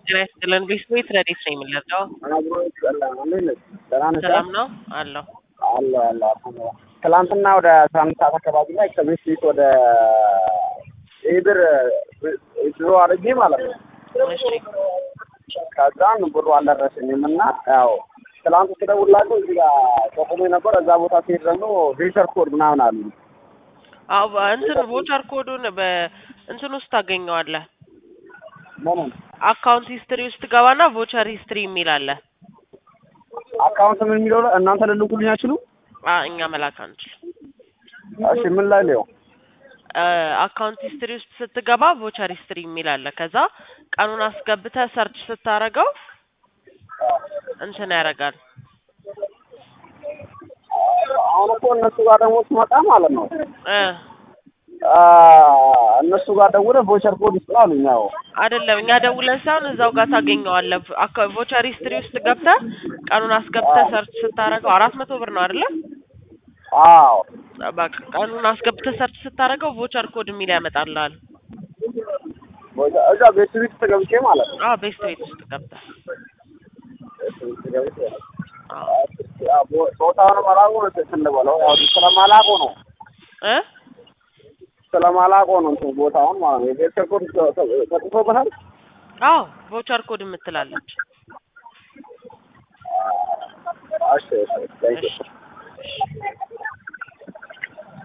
ጤና ይስጥልን። ቤት ረዴት ነው የሚለቀው። አብሮ ይጸላል። እንዴት ነሽ? ደህና ነሽ? ሰላም ነው አለው። አለ አለ አልሐምዱሊላህ። ትላንትና ወደ አስራ አንድ ሰዓት አካባቢ ላይ ከቤት ቤት ወደ ኢብር ድሮ አድርጌ ማለት ነው። እሺ ከዛን ብሩ አልደረሰኝም እና ያው ትላንት ስደውላቸው እዚህ ጋር ተቆሞ ነበር። እዛ ቦታ ሲሄድ ደግሞ ቬቸር ኮድ ምናምን አሉ። አዎ እንትን ቮቸር ኮዱን በእንትን ውስጥ ታገኘዋለህ። ምኑን አካውንት ሂስትሪ ውስጥ ገባና ቮቸር ሂስትሪ የሚል አለ። አካውንት ምን የሚለው ላይ እናንተ ልልኩልኝ አችሉ? አ እኛ መላክ አንችልም። እሺ ምን ላይ ሊው አካውንት ሂስትሪ ውስጥ ስትገባ ቮቸር ሂስትሪ የሚል አለ። ከዛ ቀኑን አስገብተህ ሰርች ስታረገው እንትን ያደርጋል። አሁን እኮ እነሱ ጋር ደግሞ ስመጣ ማለት ነው እ አ እነሱ ጋር ደውለህ ቮቸር ኮድ ይስጥ አሉኝ። ያው አይደለም እኛ ደውለን ሳይሆን እዛው ጋር ታገኘዋለህ። አካ- ቮቸር ሂስትሪ ውስጥ ገብተህ ቀኑን አስገብተህ ሰርች ስታረገው አራት መቶ ብር ነው አይደለ? አዎ በቃ ቀኑን አስገብተህ ሰርች ስታረገው ቮቸር ኮድ የሚል ያመጣልሃል። ቮቸር- እዛ ቤት ቤት ተገብቼ ማለት ነው አዎ ቤስት ቤት ውስጥ ገብተህ ቤት ቤት ተገብቼ አዎ ያው ቦ- ቦታውን መላቁ ነው እንትን ልበለው ያው ስለማላቆ ነው እ ስለማላቆ ነው እንትን ቦታውን ማለት ነው። የቤተሰብ ኮድ ተጽፎበታል። አዎ ቮቸር ኮድ የምትላለች። እሺ እሺ፣ ታንኪዩ። እሺ